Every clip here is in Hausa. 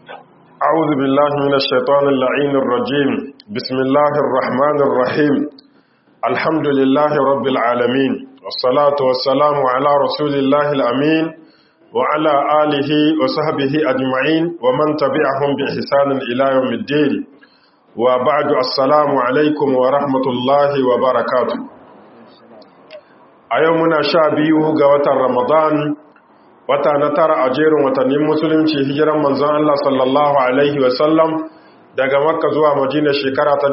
أعوذ بالله من الشيطان اللعين الرجيم بسم الله الرحمن الرحيم الحمد لله رب العالمين والصلاة والسلام على رسول الله الأمين وعلى آله وصحبه أجمعين ومن تبعهم بإحسان إلى يوم الدين وبعد السلام عليكم ورحمة الله وبركاته أيومنا شابيه قوة رمضان wata na tara a jerin watannin musulunci hijiran manzon Allah sallallahu alaihi wasallam daga makka zuwa madina shekara ta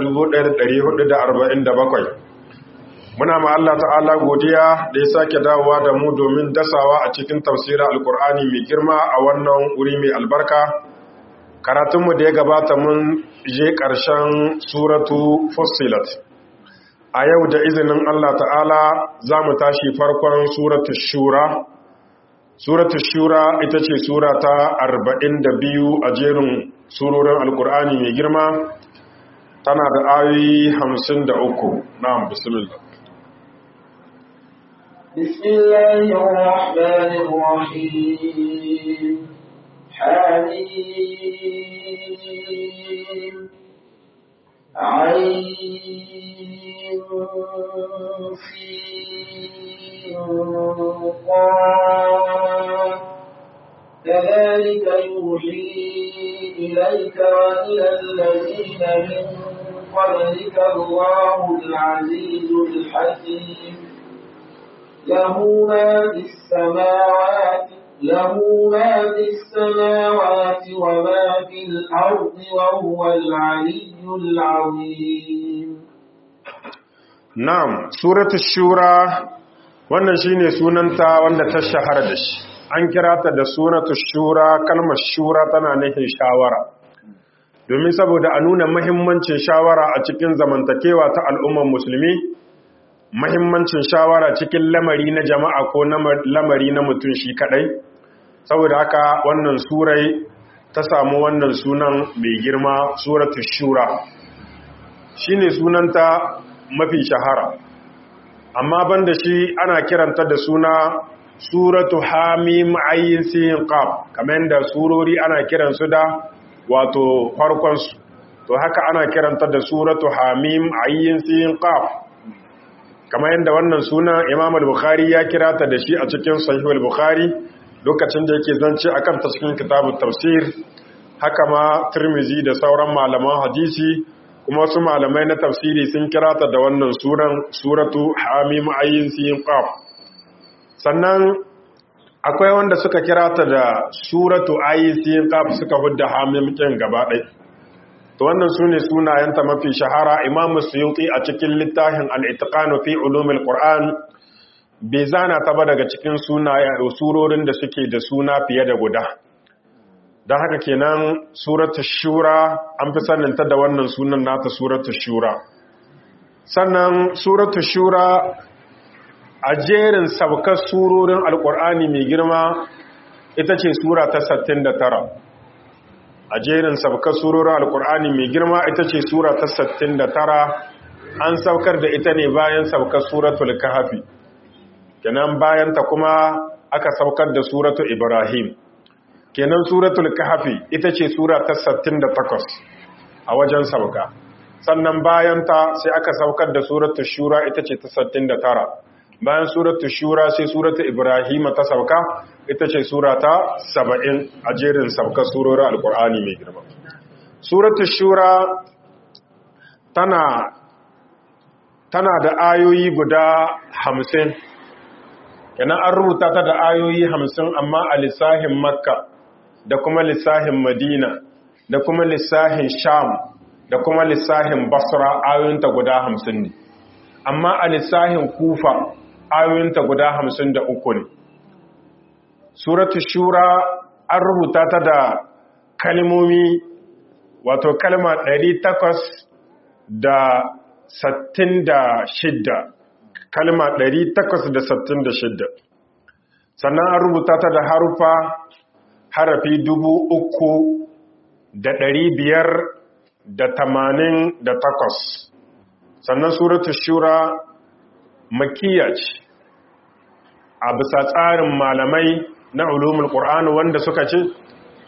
1447 muna ma Allah ta'ala godiya da ya sake dawowa da mu domin dasawa a cikin tafsirin alkur'ani mai girma a wannan wuri mai albarka karatunmu da ya gabata mun je ƙarshen suratu fussilat a yau da izinin Allah ta'ala za mu tashi farkon suratu shura suratu shura ita ce sura ta biyu a jerin surorin alkur'ani mai girma tana da ayoyi uku. na'am bismillah بسم الله الرحمن الرحيم حميم عين في كذلك يوحي إليك وإلى الذين من قبلك الله العزيز الحكيم له ما في السماوات له ما في السماوات وما في الأرض وهو العلي العظيم نعم سورة الشورى wannan shine sunanta wanda ta shahara da shi an kira ta da suratu shura kalmar shura tana nufin shawara domin saboda a nuna mahimmancin shawara a cikin zamantakewa ta al'ummar musulmi mahimmancin shawara cikin lamari na jama'a ko lamari na mutum shi kadai saboda haka wannan surai ta samu wannan sunan mai girma suratu shura shine sunanta mafi shahara amma banda shi ana kiranta da suna suratu hamim ayyin sin qaf kamar da surori ana kiransu da wato farkon su to haka ana kiranta da suratu hamim ayyin sin qaf kamar yadda wannan suna Imam al-Bukhari ya kirata da shi a cikin Sahih al-Bukhari lokacin da yake zance akan ta cikin kitabut tafsir haka ma Tirmidhi da sauran malaman hadisi kuma wasu malamai na tafsiri sun kirata da wannan suran suratu hamim ayyin sin qaf sannan akwai wanda suka kirata da suratu ayyin sin qaf suka hudda hamim kin gaba ɗaya to wannan sune sunayenta mafi shahara imamu suyuti a cikin littafin al-itqanu fi ulumil qur'an bai zana ta ba daga cikin sunaye surorin da suke da suna fiye da guda don haka kenan suratul shura an fi saninta da wannan sunan nata suratul shura sannan suratul shura a jerin sabkar surorin alkur'ani mai girma ita ce sura ta 69 a jerin sabkar surorin alkur'ani mai girma ita ce sura ta 69 an saukar da ita ne bayan saukar suratul kahfi kenan bayan ta kuma aka saukar da suratul ibrahim kenan suratul kahfi ita ce sura ta 68 a wajen sauka sannan bayan ta sai aka saukar da suratul shura ita ce ta 69 bayan suratul shura sai suratul ibrahim ta sauka ita ce sura ta 70 a jerin saukar surorin alkur'ani mai girma suratul shura tana tana da ayoyi guda 50 kenan an rubuta ta da ayoyi 50 amma a lissahin makka da kuma lissahin madina da kuma lissahin sham da kuma lissahin basra ayoyinta guda 50 ne amma a lissahin kufa ayoyinta guda 53 ne suratu shura an rubuta ta da kalmomi wato kalma 866 kalma 866 sannan an rubuta ta da harufa harafi dubu uku da ɗari biyar da tamanin da takwas sannan suratul shura makiya ce a bisa tsarin malamai na ulumul ƙur'ani wanda suka ce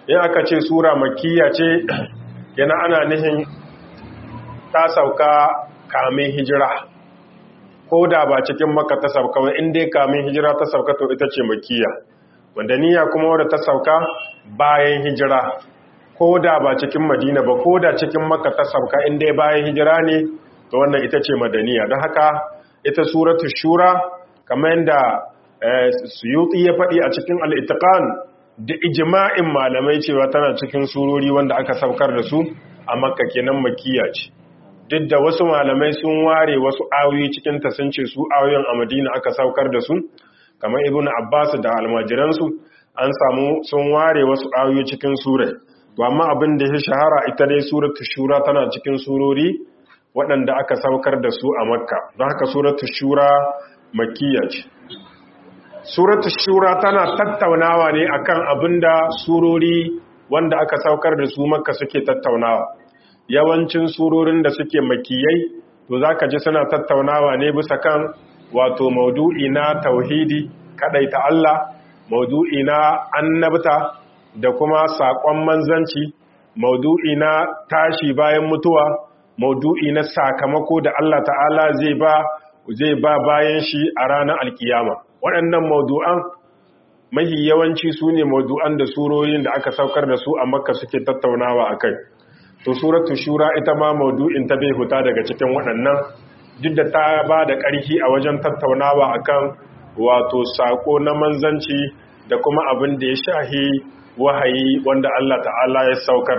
in aka ce sura makiyya ce yana ana nihin ta sauka kamin hijira ko da ba cikin maka ta sauka ba in dai kamin hijira ta sauka to ita ce makiyya madaniya kuma wadda ta sauka bayan hijira ko da ba cikin madina ba ko da cikin maka ta sauka in dai bayan hijira ne to wannan ita ce madaniya don haka ita suratu shura kamar yadda suyuti ya faɗi a cikin al'itikan da ijima'in malamai cewa tana cikin surori wanda aka saukar da su a makka kenan makiya ce duk da wasu malamai sun ware wasu ayoyi cikin ta sun ce su ayoyin a madina aka saukar da su kamar ibn abbas da almajiransu an samu sun ware wasu ayoyi cikin surai to amma abin da ya shahara ita dai suratu shura tana cikin surori waɗanda aka saukar da su a makka don haka suratu shura makiya ce suratu shura tana tattaunawa ne akan abinda surori wanda aka saukar da su makka suke tattaunawa yawancin surorin da suke makiyai to zaka ji suna tattaunawa ne bisa kan wato maudu'i na tauhidi kadaita Allah maudu'i na annabta da kuma saƙon manzanci maudu'i na tashi bayan mutuwa maudu'i na sakamako da Allah ta'ala zai ba zai ba bayan shi a ranar alkiyama waɗannan maudu'an mahi yawanci su ne maudu'an da surorin da aka saukar da su a makka suke tattaunawa a kai to suratu shura ita ma maudu'in ta bai huta daga cikin waɗannan duk da ta ba da ƙarfi a wajen tattaunawa akan wato saƙo na manzanci da kuma abin da ya shahi wahayi wanda Allah ta'ala ya saukar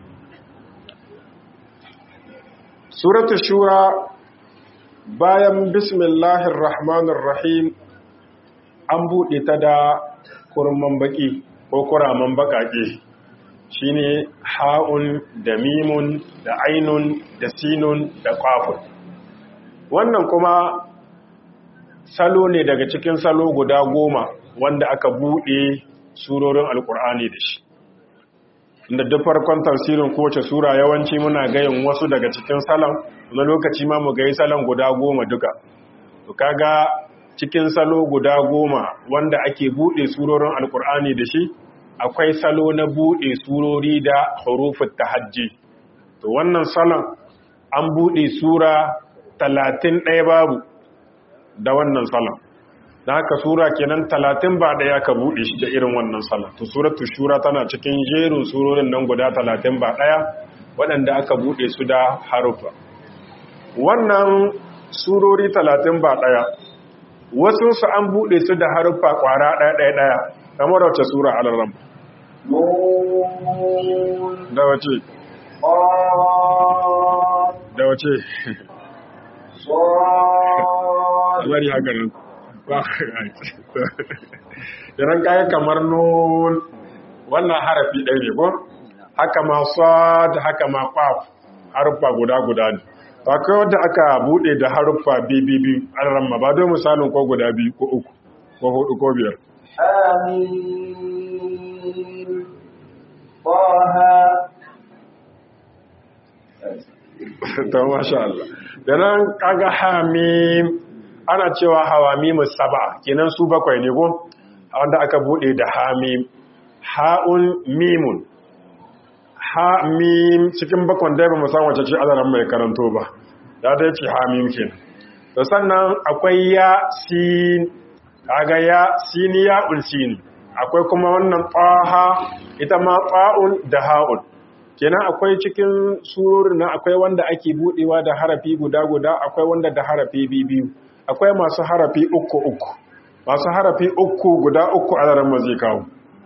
suratu shura bayan bismillahir rahmanir rahim an buɗe ta da kurman baki ko kuraman baƙaƙe shine ha'un da mimun da ainun da sinun da ƙafun wannan kuma salo ne daga cikin salo guda goma wanda aka buɗe surorin alkur'ani da shi inda duk farkon tafsirin kowace sura yawanci muna gayin wasu daga cikin salon na lokaci ma mu gayi salon guda goma duka to kaga cikin salo guda goma wanda ake buɗe surorin alkur'ani da shi akwai salo na buɗe surori da hurufin tahajji to wannan salon an buɗe sura talatin ɗaya babu da wannan salon da haka sura kenan talatin ba ɗaya ka buɗe shi da irin wannan salon to suratu shura tana cikin jerin surorin nan guda talatin ba ɗaya waɗanda aka buɗe su da harufa wannan surori talatin ba ɗaya wasu su an buɗe su da harufa ƙwara ɗaya ɗaya ɗaya kamar wace sura alaram da wace da wace bari haka nan idan kayi kamar nun wannan harafi ɗaya ne ko haka ma sad haka ma qaf haruffa guda guda ne to akwai wanda aka bude da haruffa bibibi an ramma ba don misalin ko guda biyu ko uku ko hudu ko biyar آمين طه to masha Allah dan kaga hamim ana cewa hawamimu sab'a kenan su bakwai ne ko wanda aka bude da hamim ha'un mimun hamim cikin bakwan da ba mu san wace ce azaran mai karanto ba da ta ce hamim kenan to sannan akwai ya sin kaga ya sin ya ulsin akwai kuma wannan taha ita ma fa'un da ha'un kenan akwai cikin surorin nan akwai wanda ake budewa da harafi guda guda akwai wanda da harafi biyu akwai masu harafi uku uku masu harafi uku guda uku a zaran zai kawo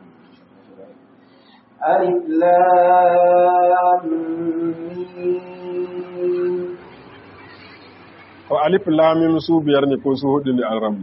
ألف لام ميم ko alif lamim su biyar ne ko su hudu ne a ran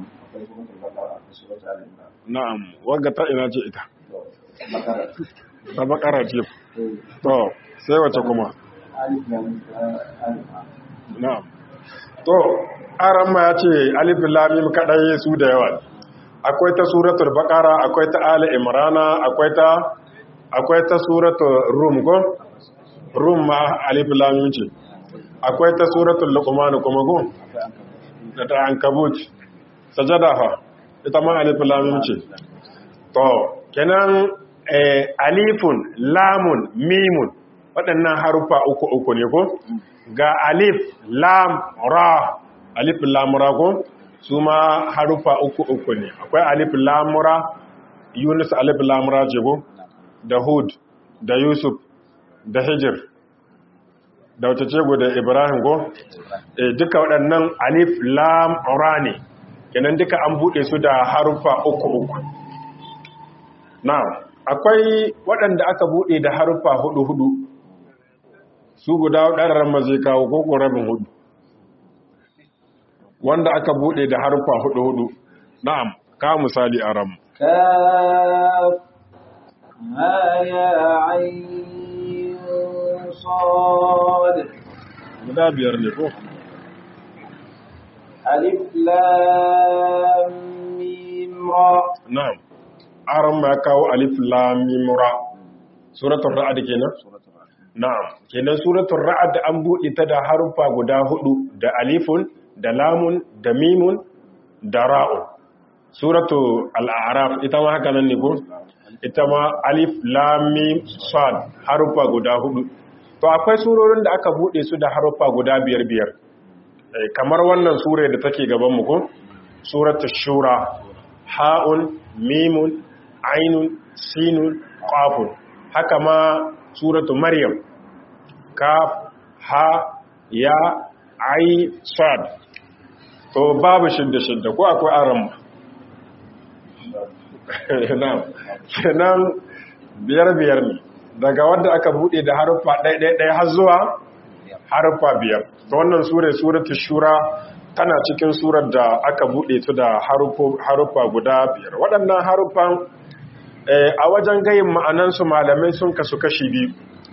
na'am wagga ta ina ce ita ta bakara ce to sai wace kuma ألف لام ألف na'am to aran ma ya ce alif lamim kadai su da yawa akwai ta suratul baqara akwai ta ali imrana akwai ta akwai ta suratul rum ko rum ma alif lamim ce akwai ta suratul luqman kuma ko da ta ankabut sajada fa ita ma alif lamim ce to kenan alifun lamun mimun waɗannan harufa uku uku ne ko ga alif lam ra alif lam ra ko su ma harufa uku uku ne akwai alif lam ra yunus alif lam ra jibo da hud da yusuf da hijir da wata ce da ibrahim ko e, duka waɗannan alif lam ra ne kenan duka an buɗe su da harufa uku uku na akwai waɗanda aka buɗe da harufa hudu hudu su guda ɗararren ma zai kawo koko rabin hudu wanda aka buɗe da harufa hudu hudu na'am ka misali a ram كاف ها يا عين صاد guda biyar ne ko ألف لام ميم را na'am aran ma ya kawo alif lam mim ra suratul ra'd kenan na'am kenan suratul ra'd an buɗe ta da harufa guda hudu da alifun da lamun da mimun da ra'un suratu al'araf ita ma haka nan ne ko ita ma alif lam mim sad harufa guda hudu to akwai surorin da aka bude su da harufa guda biyar biyar Eh, kamar wannan sure da take gaban mu ko suratu shura ha'un mimun ainun sinun qafun haka ma suratu maryam kaf ha ya ai sad to babu shidda shidda ko akwai aran kenan biyar biyar ne daga wadda aka bude da haruffa ɗaya har zuwa haruffa biyar ta wannan sura suratul shura tana cikin surar da aka bude su da haruffa guda biyar waɗannan haruffan a wajen gayin ma'anansu malamai sun kasu kashi biyu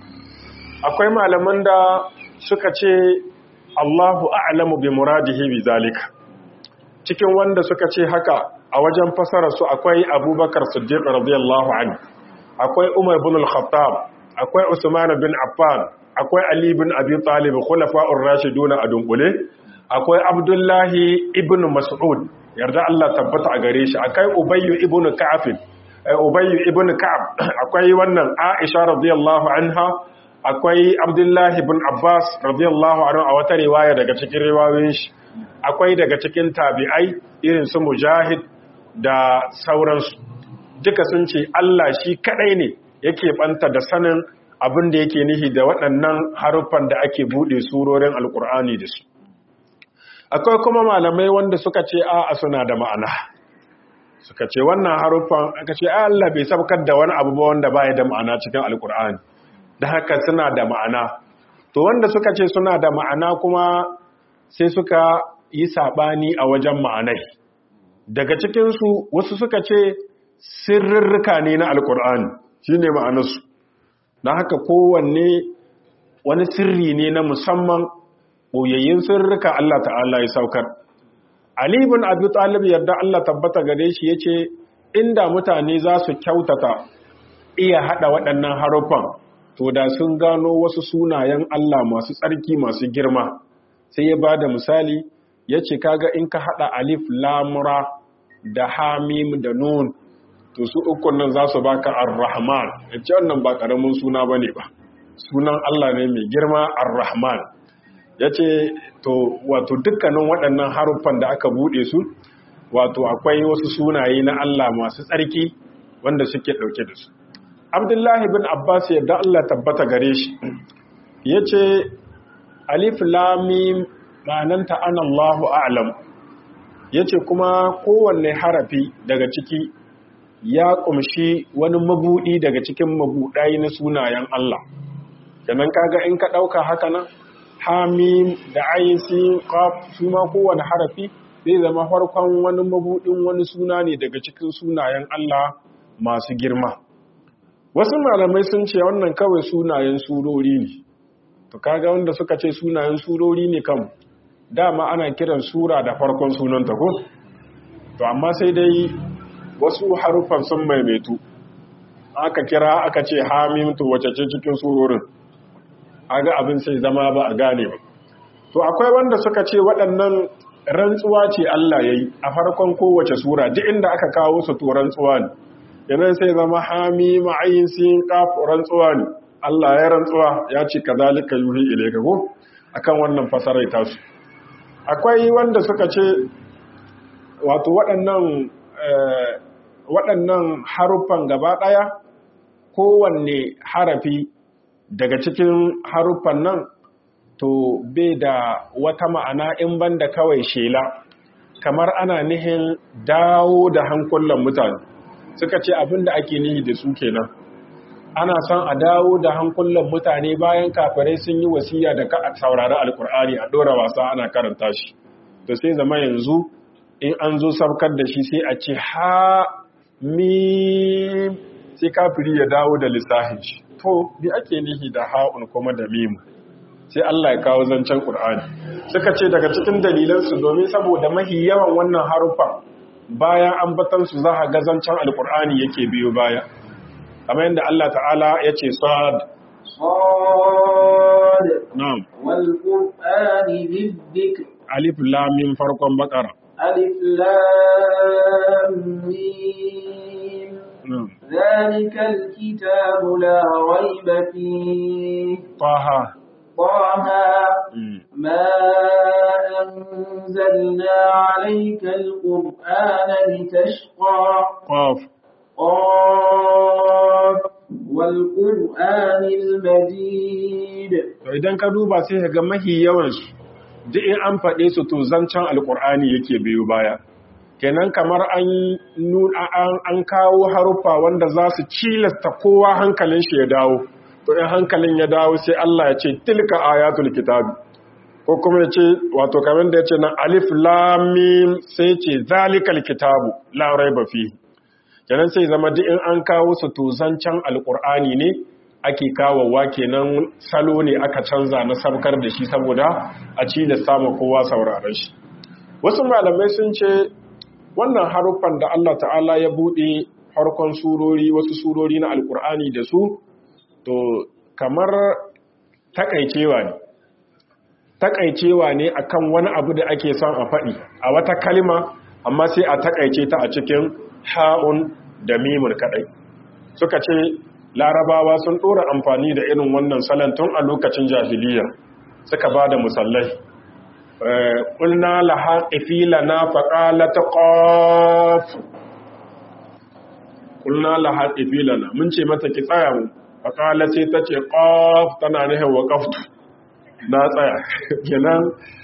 akwai malaman da suka ce Allahu a'lamu bi muradihi bi zalika cikin wanda suka ce haka a wajen fasara su akwai abubakar siddiq radiyallahu anhu akwai umar bin al-khattab akwai usman bin affan akwai ali bin abi talib khulafa'ur rashidun a dunkule akwai abdullahi ibn mas'ud yarda Allah tabbata a gare shi akwai ubayy ibn ka'ab ubayy ibn ka'ab akwai wannan aisha radiyallahu anha akwai abdullahi ibn abbas radiyallahu anhu a wata riwaya daga cikin riwayoyin shi akwai daga cikin tabi'ai irin su mujahid da sauransu duka sun ce Allah shi kadai ne yake banta da sanin abin da yake nihi da waɗannan haruffan da ake buɗe surorin alkur'ani da su akwai kuma malamai wanda suka ce a suna da ma'ana suka ce wannan haruffan aka ce Allah bai sabkar da wani abu ba wanda baya da ma'ana cikin alkur'ani da haka suna da ma'ana to wanda suka ce suna da ma'ana kuma sai suka yi saɓani a wajen ma'anai daga cikinsu wasu suka ce sirrirrika ne na alkur'ani shi ne ma'anarsu na haka kowanne wani sirri ne na musamman ɓoyayyin sirrika Allah ta'ala ya saukar Ali bin Abi Talib yarda Allah tabbata gare shi yace inda mutane za su kyautata iya hada waɗannan haruffan to da sun gano wasu sunayen Allah masu tsarki masu girma sai ya bada misali yace kaga in ka hada alif lam ra da hamim da nun to su ukun nan za su baka ar-rahman yace wannan ba karamin suna bane ba sunan Allah ne mai girma ar-rahman yace to wato dukkanin waɗannan haruffan da aka bude su wato akwai wasu sunaye na Allah masu tsarki wanda suke dauke da su Abdullahi bin Abbas yadda Allah tabbata gare shi yace alif lam mim ma'ananta ana Allahu a'lam yace kuma kowanne harafi daga ciki ya kumshi wani mabudi daga cikin mabudai na sunayen Allah kenan kaga in ka dauka haka nan hamim da ayin sin qaf su ma kowanne harafi zai zama farkon wani mabudin wani suna ne daga cikin sunayen Allah masu girma wasu malamai sun ce wannan kawai sunayen surori ne to kaga wanda suka ce sunayen surori ne kan dama ana kiran sura da farkon sunanta ko to amma sai dai wasu haruffan sun maimaitu aka kira aka ce hamim to wace ce cikin surorin aga abin sai zama ba a gane ba to akwai wanda suka ce waɗannan rantsuwa ce Allah yayi a farkon kowace sura duk inda aka kawo su to rantsuwa ne yanan sai zama hami ma'ayin sin qaf rantsuwa ne Allah ya rantsuwa ya ce kadhalika yuhi ilayka ko akan wannan fasarai tasu akwai wanda suka ce wato waɗannan waɗannan haruffan gaba ɗaya kowanne harafi daga cikin haruffan nan to bai da wata ma'ana in banda kawai shela kamar ana nihin dawo da hankulan mutane suka ce abin da ake nihi da su kenan ana son a dawo da hankulan mutane bayan kafirai sun yi wasiya da ka saurari alkur'ani a ɗora wasa ana karanta shi to sai zama yanzu in an zo sabkar da shi sai a ce ha mim sai kafiri ya dawo da lissahin shi to bi ake nihi da ha'un kuma da mimu sai Allah ya kawo zancen Qur'ani suka ce daga cikin dalilansu domin saboda mahi yawan wannan haruffan bayan ambatan su za a ga zancen alqur'ani yake biyo baya kamar yadda Allah ta'ala ya ce sad صاد na'am والقرآن ذي الذكر alif lam mim farkon bakara ألف لام ميم na'am ذلك الكتاب لا ريب فيه taha طه mm. ما أنزلنا عليك القرآن لتشقى qaf قاف والقرآن المجيد to idan ka duba sai ka ga mahi yawan su duk in an faɗe su to zancen alkur'ani yake biyo baya kenan kamar an nuna an, an kawo haruffa wanda za su cilasta kowa hankalin shi ya dawo to in hankalin ya dawo sai Allah ya ce tilka ayatul kitabi ko kuma ya ce wato kamar da ya ce nan alif lam mim sai ce zalikal kitabu la raiba fihi kenan sai zama duk in an kawo su to zancen alkur'ani ne ake kawowa kenan salo ne aka canza na sabkar da shi saboda a ci da samun kowa sauraron shi wasu malamai sun ce wannan haruffan da Allah ta'ala ya buɗe harkon surori wasu surori na alkur'ani da su to kamar takaicewa ne takaicewa ne akan wani abu da ake son a faɗi a wata kalima amma sai a takaice ta a cikin ha'un da mimun kaɗai suka ce larabawa sun ɗora amfani da irin wannan salon tun a lokacin jahiliya suka ba da musallai ƙulna laha ƙifila na faƙala ta ƙof ƙulna laha ƙifila na mun ce mata ki tsaya mu faƙala sai ta ce ƙof tana nihin wa ƙaftu na tsaya kenan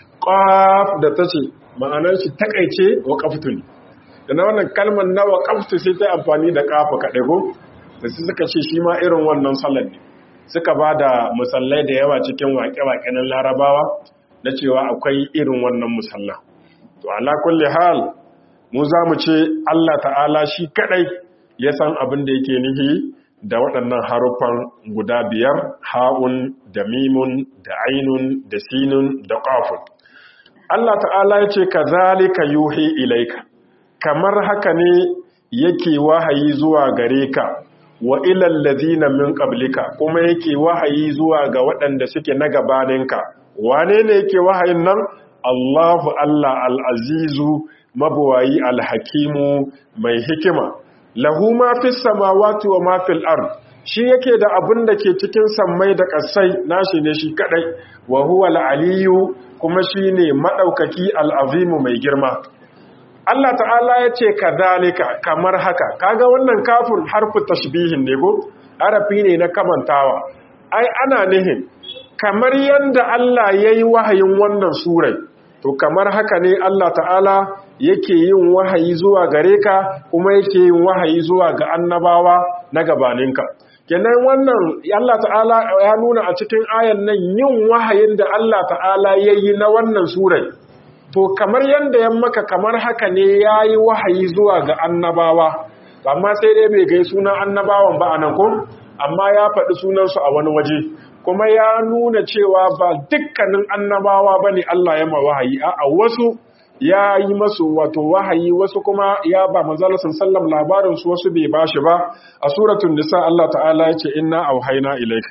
ƙof da ta ce ma'anar shi takaice wa ƙaftu ne da na wannan kalmar na wa ƙaftu sai ta amfani da ƙafa kaɗai ko da su suka ce shi ma irin wannan salon ne suka ba da musallai da yawa cikin waƙe-waƙe na larabawa na cewa akwai irin wannan musalla to ala kulli hal mu za mu ce Allah ta'ala shi kadai ya san abin da yake nihi da waɗannan haruffan guda biyar ha'un da mimun da ainun da sinun da qafun Allah ta'ala ya ce kazalika yuhi ilaika kamar haka ne yake wahayi zuwa gare ka wa ilal ladina min qablika kuma yake wahayi zuwa ga waɗanda suke na gabaninka wane ne yake wahayin nan Allahu Allah al-azizu mabuwayi al-hakimu mai hikima lahu ma fis samawati wa ma fil ard shi yake da abin da ke cikin sammai da ƙasai nashi ne shi kadai wa huwa al-aliyu kuma shine madaukaki al-azimu mai girma Allah ta'ala ya ce kadhalika kamar haka kaga wannan kafin harfu tashbihin ne ko harafi ne na kamantawa ai ana nihin kamar yanda Allah yayi wahayin wannan surai to kamar haka ne Allah ta'ala yake yin wahayi zuwa gare ka kuma yake yin wahayi zuwa ga annabawa na gabaninka kenan wannan Allah ta'ala ya nuna a cikin ayan nan yin wahayin da Allah ta'ala yayi na wannan surai to kamar yadda ya maka kamar haka ne ya yi wahayi zuwa ga annabawa amma sai dai bai gai sunan annabawan ba a nan ko amma ya faɗi sunansu a wani waje kuma ya nuna cewa ba dukkanin annabawa ba ne Allah ya ma wahayi a wasu ya yi masu wato wahayi wasu kuma ya ba manzalasin sallam labarinsu wasu bai ba shi ba a suratun nisa Allah ta'ala ya ce inna auhaina ilaik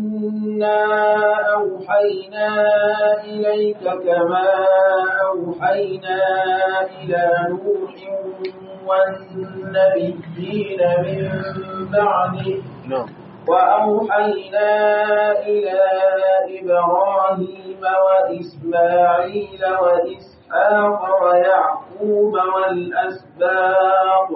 إنا أوحينا إليك كما أوحينا إلى نوح والنبيين من بعده na'am وأوحينا إلى إبراهيم وإسماعيل وإسحاق ويعقوب والأسباط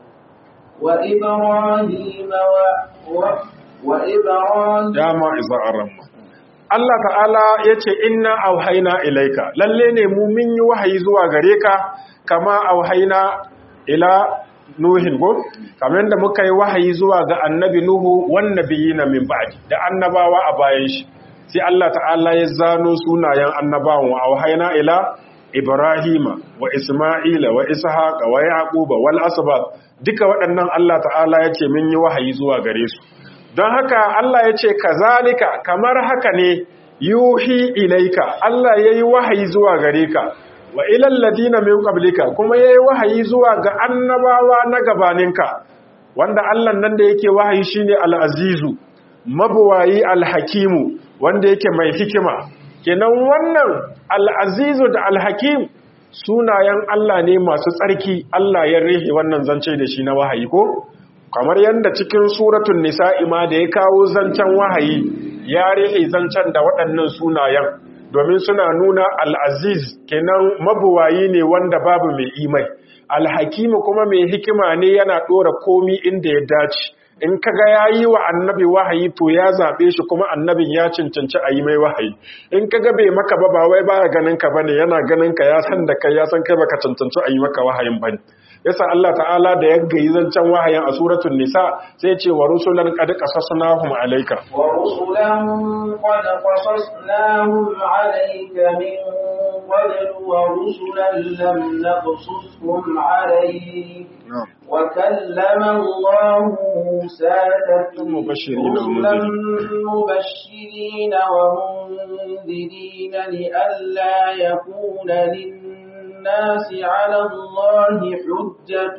وإبراهيم و... و... وإبراهيم ya ma iza aramma Allah ta'ala ya ce inna auhaina ilaika lalle ne mu mun yi wahayi zuwa gare ka kama auhaina ila nuhin go kamar da muka yi wahayi zuwa ga annabi nuhu wan nabiyina min ba'di da annabawa a bayan shi sai Allah ta'ala ya zano sunayen annabawan wa auhaina ila ibrahima wa isma'ila wa ishaqa wa yaquba wal asbat duka waɗannan Allah ta'ala ya ce mun yi wahayi zuwa gare su don haka Allah ya ce kazalika kamar haka ne yuhi ilaika Allah ya yi wahayi zuwa gare ka wa ilal ladina min qablika kuma ya yi wahayi zuwa ga annabawa na gabaninka wanda Allah nan da yake wahayi shine al-azizu mabuwayi al-hakimu wanda yake mai hikima kenan wannan al-azizu da al-hakim sunayen Allah ne masu tsarki Allah ya rihe wannan zance da shi na wahayi ko kamar yadda cikin suratun nisa'i ma da ya kawo zancen wahayi ya rihe zancen da waɗannan sunayen domin suna nuna al'aziz kenan mabuwayi ne wanda babu mai imai alhakimu kuma mai hikima ne yana ɗora komi inda ya dace in kaga ya yi wa annabi wahayi to ya zaɓe shi kuma annabin ya cancanci a yi mai wahayi in kaga bai maka ba ba wai baya ganin ka bane yana ganin ka ya san da kai ya san kai baka cancanci a yi maka wahayin bane yasa Allah ta'ala da ya gayi zancen wahayin a suratul nisa sai ce wa rusulan qad qasasnahum alayka wa rusulan qad qasasnahum alayka min qabl wa rusulan lam naqsushum alayk wa kallama Allah Musa mubashirin رسلا مبشرين ومنذرين لئلا يكون للناس على الله حجة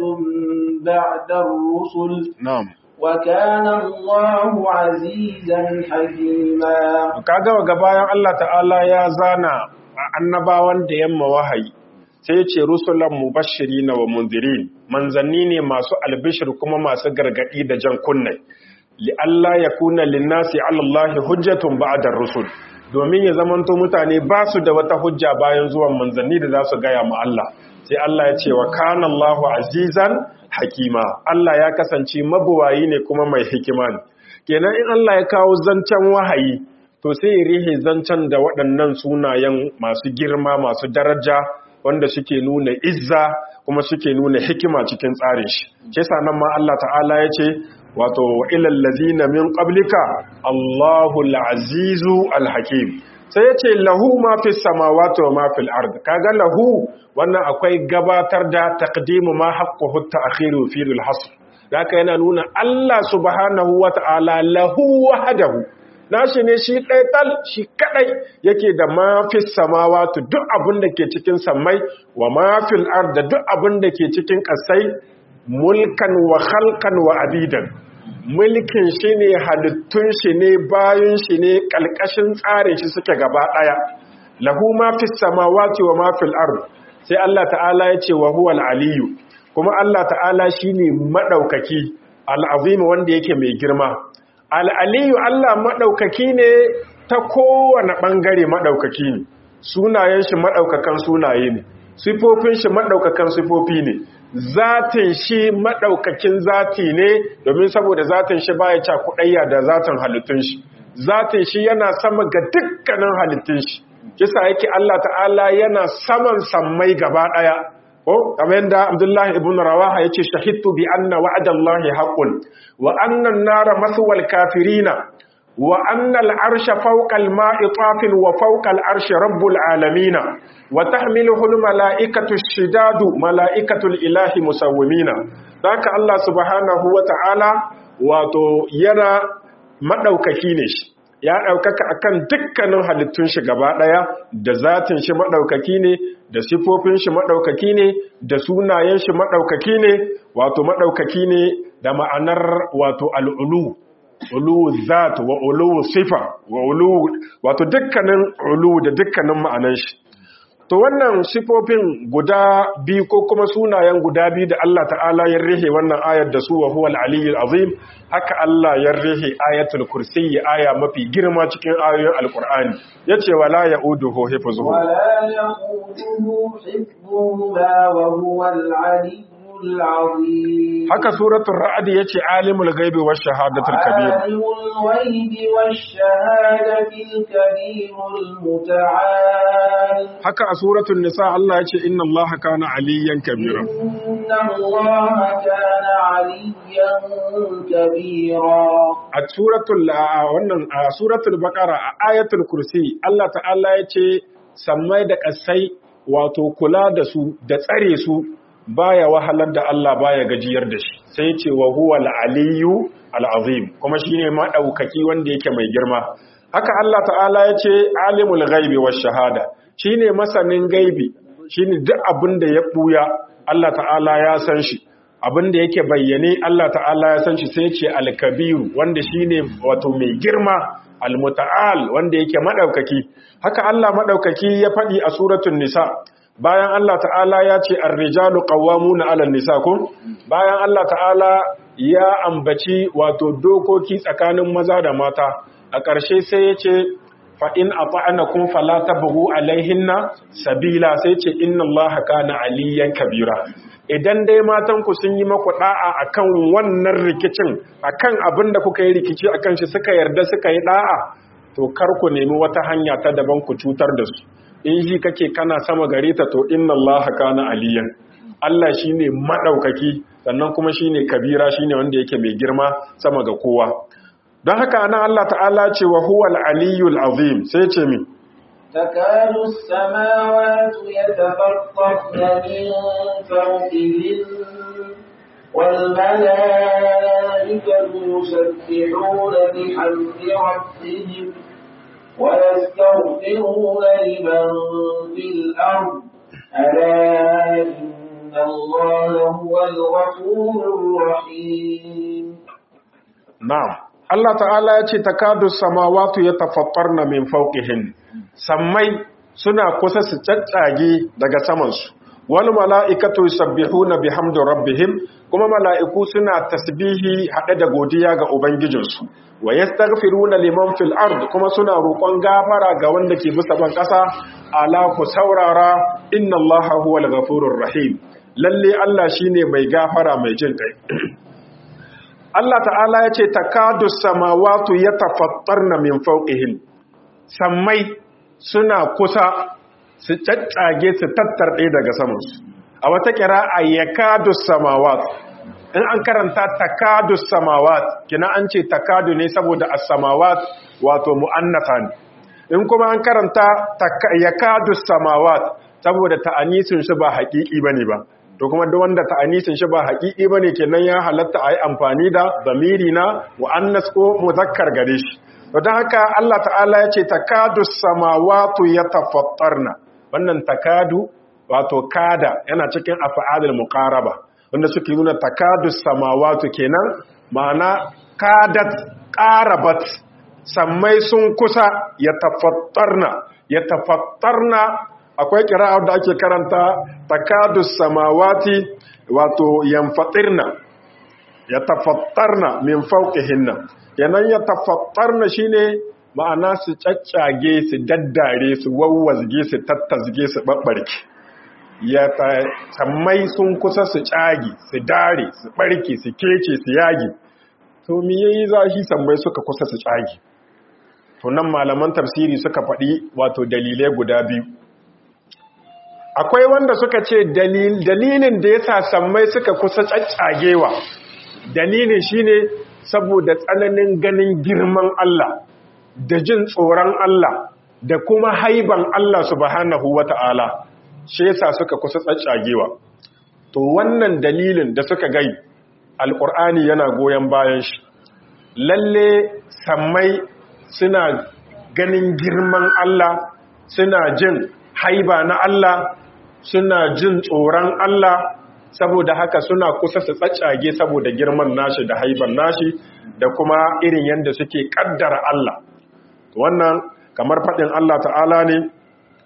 بعد الرسل na'am وكان الله عزيزا حكيما kaga ga bayan Allah ta'ala ya zana annabawan da yamma wahayi sai ya ce rusulan mubashirin wa munzirin manzanni ne masu albishir kuma masu gargadi da jan kunne li Allah yakuna linnasi ala Allah hujjatun ba'da rusul domin ya zamanto mutane ba su da wata hujja bayan zuwan manzanni da za su gaya mu Allah sai Allah ya ce wa kana Allahu azizan hakima Allah ya kasance mabuwayi ne kuma mai hikima ne kenan in Allah ya kawo zancen wahayi to sai ya rihe zancen da waɗannan sunayen masu girma masu daraja wanda suke nuna izza kuma suke nuna hikima cikin tsarin shi kisa nan ma Allah ta'ala ya ce wato wa ilal ladzina min qablika Allahu al-azizu al-hakim sai yace lahu ma fis samawati wa ma fil ard kaga lahu wannan akwai gabatar da taqdimu ma haqquhu ta'khiru fi al-hasr haka yana nuna Allah subhanahu wa ta'ala lahu wahdahu nashi ne shi ɗaya tal shi kaɗai yake da mafis samawatu duk abin da ke cikin sammai wa mafil ard da duk abin da ke cikin ƙasai mulkan wa halkan wa abidan mulkin shi ne halittun shi ne bayan shi ne ƙalƙashin tsarin shi suke gaba ɗaya lahu mafis samawati wa mafil ard sai Allah ta'ala ya ce wa huwal aliyu kuma Allah ta'ala shine maɗaukaki al'azim wanda yake mai girma al'aliyu Allah maɗaukaki ne ta kowane ɓangare maɗaukaki ne sunayen shi maɗaukakan sunaye ne sifofin shi maɗaukakan sifofi ne zatin shi maɗaukakin zati ne domin saboda zatin shi baya cakuɗayya da zatin halittun shi zatin shi yana sama ga dukkanin halittun shi kisa yake Allah ta'ala yana saman sammai gaba ɗaya ko kamar yadda Abdullahi ibn Rawaha yace shahidtu bi anna wa'dallahi haqqun wa anna an-nara maswal kafirina wa anna al-arsha fawqa al-ma'i tafin wa fawqa al-arshi rabbul alamin wa tahmiluhu al-mala'ikatu ash-shidadu mala'ikatu al-ilahi musawwimina haka Allah subhanahu wa ta'ala wato yana madaukaki ne shi ya ɗaukaka akan dukkanin halittun shi gaba ɗaya da zatin shi maɗaukaki ne da sifofin shi maɗaukaki ne da sunayen shi maɗaukaki ne wato maɗaukaki ne da ma'anar wato al'ulu ulu zat wa ulu sifa wa ulu wato dukkanin ulu da dukkanin ma'anan shi to wannan sifofin guda biyu ko kuma sunayen guda biyu da Allah ta'ala ya rihe wannan ayar da su wa huwa al-aliyyul azim haka Allah ya rihe ayatul kursiyyi aya mafi girma cikin ayoyin alqur'ani yace wala ya'uduhu hifzuhu ولا يقوده حفظهما وهو العلي العظيم haka suratul ra'd yace alimul ghaibi wash shahadatul kabir عالم الغيب والشهادة الكبير المتعال haka a suratul nisa Allah yace inna Allaha kana aliyyan kabira إن الله كان عليا كبيرا a suratul a wannan a suratul baqara a ayatul kursi Allah ta'ala yace sammai da kasai wato kula da su da tsare su baya wahalar da Allah baya gajiyar da shi sai yace wa huwa al-aliyyu al-azim kuma shine madaukaki wanda yake mai girma haka Allah ta'ala yace alimul ghaibi wash shahada shine masanin gaibi shine duk abin da ya buya Allah ta'ala ya san shi abin da yake bayyane Allah ta'ala ya san shi sai ce alkabiru wanda shine wato mai girma almuta'al wanda yake madaukaki haka Allah madaukaki ya faɗi a suratul nisa bayan Allah ta'ala ya ce ar-rijalu qawwamuna 'alan nisa ko bayan Allah ta'ala ya ambaci wato dokoki tsakanin maza da mata a ƙarshe sai ya ce fa in ata'anakum fala tabghu alaihinna sabila sai ce inna allaha kana aliyan kabira idan dai matan ku sun yi maku da'a akan wannan rikicin akan abin da kuka yi rikici akan shi suka yarda suka yi da'a to kar ku nemi wata hanya ta daban ku cutar da su in shi kake kana sama gare ta to inna allaha kana aliyan Allah shine madaukaki sannan kuma shine kabira shine wanda yake mai girma sama ga kowa don haka anan Allah ta'ala ce wa huwal aliyyul azim sai ce min تكاد السماوات يتفطرن من فوقهن والملائكة يسبحون بحمد ربهم ويستغفرون لمن في الأرض ألا إن الله هو الغفور الرحيم na'am Allah ta'ala ya ce takadu samawatu yatafattarna min fawqihin sammai suna kusa su caccage daga samansu wal mala'ikatu yusabbihuna bihamdi rabbihim kuma mala'iku suna tasbihi hade da godiya ga ubangijinsu wa yastaghfiruna liman fil ard kuma suna roƙon gafara ga wanda ke bisa ban ƙasa ala ku saurara inna allaha huwal ghafurur rahim lalle Allah shine mai gafara mai jin kai Allah ta'ala ya ce takadu samawatu yatafattarna min fawqihim sammai suna kusa su caccage su tattarɗe daga samansu a wata kira'a yakadu samawat in an karanta takadu samawat kina an ce takadu ne saboda as-samawat wato mu'annatha ne in kuma an karanta yakadu samawat saboda ta'anisin shi ba haƙiƙi bane ba to kuma duk wanda ta'anisin shi ba haƙiƙi bane kenan ya halatta ayi amfani da zamiri na muannas ko muzakkar gare shi to dan haka Allah ta'ala ya ce takadu samawati yatafattarna wannan takadu wato kada yana cikin af'alul muqaraba wanda suke nuna takadu samawati kenan ma'ana kadat qarabat sammai sun kusa yatafattarna yatafattarna akwai kira'ar da ake karanta takadus samawati wato yanfatirna ya tafattarna min fauqihinna yanan ya tafattarna shine ma'ana su caccage su daddare su wawwazge su tattasge su babbarke ya sammai sun kusa su cage su dare su barke su kece su yage to me yayi zashi sammai suka kusa su cage to nan malaman tafsiri suka faɗi wato dalilai guda biyu akwai wanda suka ce dalilin da ya sa sammai suka kusa caccagewa dalilin shine saboda tsananin ganin girman Allah da jin tsoron Allah da kuma haiban Allah subhanahu wata'ala shi yasa suka kusa caccagewa to wannan dalilin da suka gai alkur'ani yana goyon bayan shi lalle sammai suna ganin girman Allah suna jin haiba na Allah suna jin tsoron Allah saboda haka suna kusa su tsaccage saboda girman nashi da haiban nashi da kuma irin yadda suke kaddara Allah wannan kamar faɗin Allah ta'ala ne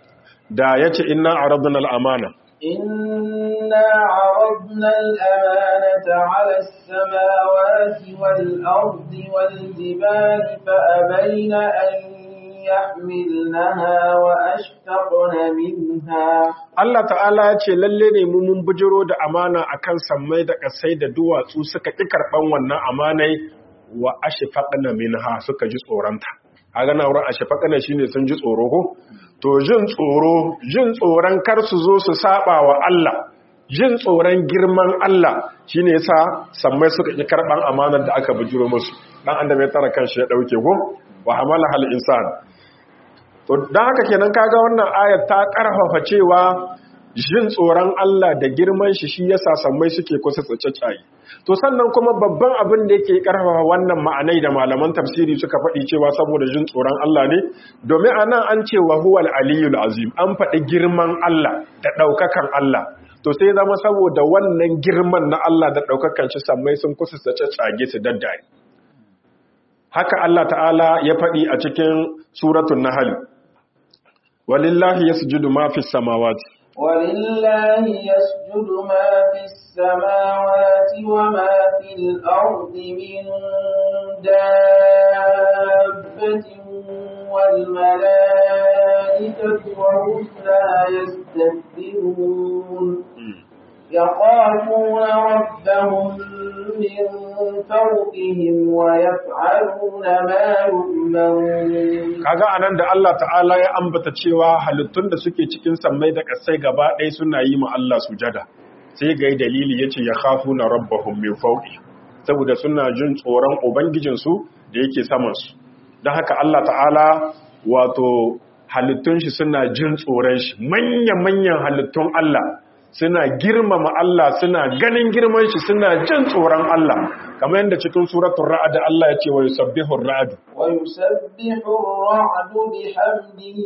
da yace inna aradna al-amana إنا عرضنا الأمانة على السماوات والأرض والجبال فأبين أن يحملنها وأشفقن منها Allah ta'ala ya ce lalle ne mu mun bujiro da amana akan sammai da kasai da duwatsu suka ƙi karɓan wannan amanai wa ashfaqna minha suka ji tsoronta kaga na wurin ashfaqna shine sun ji tsoro ko to jin tsoro jin tsoron kar su zo su saba wa Allah jin tsoron girman Allah shine yasa sammai suka ƙi karɓan amanar da aka bujiro musu dan adam ya tara kanshi ya dauke ko wa hamala hal insan to dan haka kenan kaga wannan ayat ta karfafa cewa jin tsoron Allah da girman shi shi yasa sammai suke kusa tsaccacayi to sannan kuma babban abin da yake karfafa wannan ma'anai da malaman tafsiri suka faɗi cewa saboda jin tsoron Allah ne domin anan an ce wa huwal aliyul azim an faɗi girman Allah da ɗaukakan Allah to sai zama saboda wannan girman na Allah da ɗaukakan shi sammai sun kusa tsaccacage su daddare haka Allah ta'ala ya faɗi a cikin suratul nahl walillahi yasjudu ma fis samawati ولله يسجد ما في السماوات وما في الأرض من دابة والملائكة وهم لا يستكبرون يخافون ربهم من فوقهم ويفعلون ما يؤمرون kaga anan da Allah ta'ala ya ambata cewa halittun da suke cikin sammai da ƙasai gaba ɗaya suna yi ma Allah sujada sai ga dalili yace ya khafuna rabbahum min fawqi saboda suna jin tsoron ubangijinsu da yake saman su don haka Allah ta'ala wato halittun shi suna jin tsoron shi manya-manyan halittun Allah suna girmama Allah suna ganin girman shi suna jin tsoron Allah kamar yadda cikin suratul ra'd Allah ya ce wa yusabbihu ar-ra'd ويسبح الرعد بحمده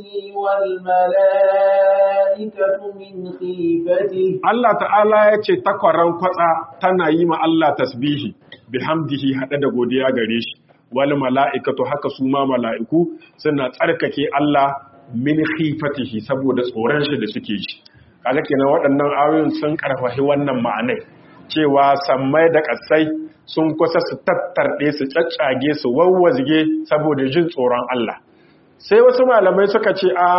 والملائكة من خيفته Allah ta'ala ya ce takwaran kwatsa tana yi ma Allah tasbihi bihamdihi hada da godiya gare shi wal mala'ikatu haka su ma mala'iku suna tsarkake Allah min khifatihi saboda tsoron shi da suke shi kaga kenan waɗannan ayoyin sun karfafi wannan ma'anai cewa sammai da ƙasai sun kusa su tattarɗe su caccage su wawwazge saboda jin tsoron Allah sai wasu malamai suka ce a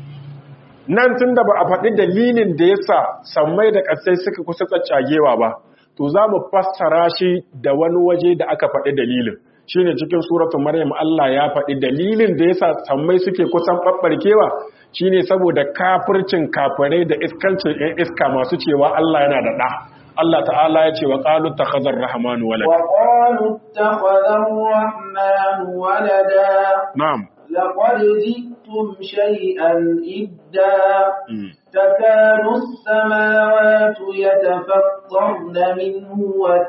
nan tun da ba a faɗi dalilin da ya sa sammai da ƙasai suka kusa caccagewa ba to za mu fassara shi da wani waje da aka faɗi dalilin shi ne cikin suratun maryam Allah ya faɗi dalilin da ya sa sammai suke kusan ɓaɓɓarkewa shi ne saboda kafircin kafirai da iskancin ‘yan iska masu cewa Allah yana da ɗa Allah ta'ala ya ce wa ƙalu ta khazar rahmanu walada وقالوا اتخذ الرحمن ولدا na'am لقد جئتم شيئا إدا Mm. تكاد السماوات يتفطرن منه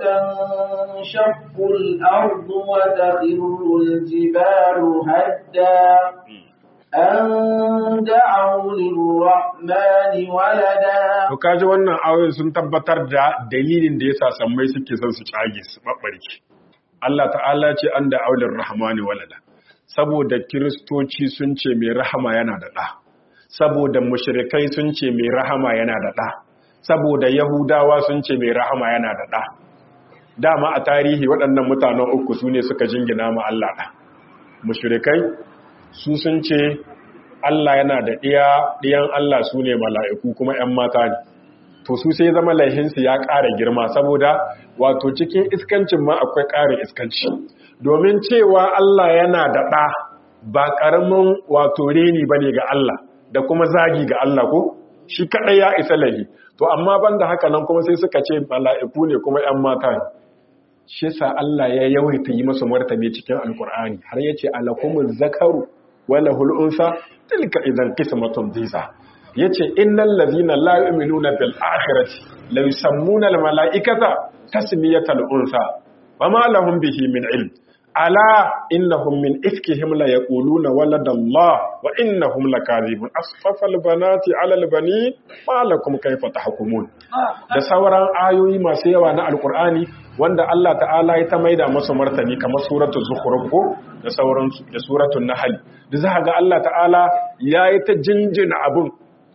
وتنشق الأرض وتخر الجبال هدا أن دعوا للرحمن ولدا To kaji wannan ayoyin sun tabbatar da dalilin da yasa sammai suke son su cage su babbarki. Allah ta'ala ce an da aulin rahmani walada. Saboda kiristoci sun ce mai rahama yana da ɗa. Saboda mushrikai sun ce mai rahama yana da ɗa. Saboda Yahudawa sun ce mai rahama yana da ɗa. Dama a tarihi waɗannan mutanen uku su ne suka jingina ma Allah ɗa. Mushrikai su sun ce Allah yana da ɗiya ɗiyan Allah su ne mala'iku kuma ‘yan mata ne to su sai zama laihinsu ya ƙara girma saboda wato cikin iskancin ma akwai ƙarin iskanci domin cewa Allah yana da ɗa ba ƙaramin wato reni ba ne ga Allah da kuma zagi ga Allah ko shi kaɗai ya isa laihi to amma ban da haka nan kuma sai suka ce mala'iku ne kuma ‘yan mata ne shi sa Allah ya yawaita yi masu martabe cikin alkur'ani har ya ce alakumul zakaru wala hul'unsa tilka idan qismatun diza yace innal ladhina la yu'minuna bil akhirati la yusammuna al malaikata tasmiyatal unsa wama lahum bihi min ilm ala innahum min ifkihim la yaquluna waladallah wa innahum lakadhibun asfafal banati ala al banin ma lakum kayfa tahkumun da sauran ayoyi masu yawa na alkur'ani wanda Allah ta'ala ya ta maida masa martani kamar suratul zukhruf ko da sauransu da suratul nahl da za ga Allah ta'ala yayi ta jinjina abun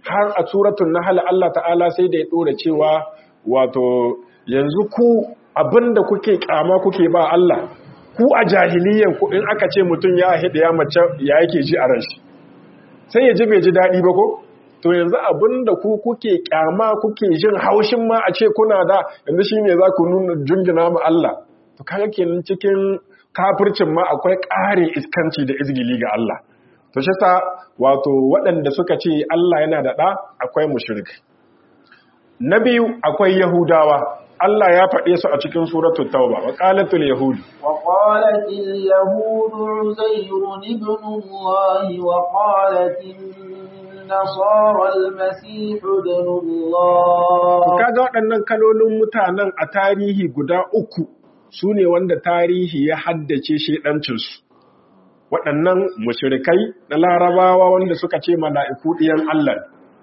har a suratul nahl Allah ta'ala sai da ya dora cewa wato yanzu ku abinda kuke kama kuke ba Allah ku a jahiliyan ku in aka ce mutum ya hida ya mace ya yake ji a ran shi sai ya ji bai ji dadi ba ko to yanzu abinda ku kuke kyama kuke jin haushin ma a ce kuna da yanzu shine za ku nuna jungina ma Allah to kaga kenan cikin kafircin ma akwai ƙare iskanci da izgili ga Allah to shi sa wato waɗanda suka ce Allah yana da ɗa akwai mushrik na biyu akwai yahudawa Allah ya faɗe su a cikin suratul tauba wa qalatul yahud wa qalatil yahud uzair ibn Allah wa qalatin nasara al-masih ibn Allah kaga waɗannan kalolin mutanen a tarihi guda uku su ne wanda tarihi ya haddace shedancinsu waɗannan mushrikai na larabawa wanda suka ce mala'iku ɗiyan Allah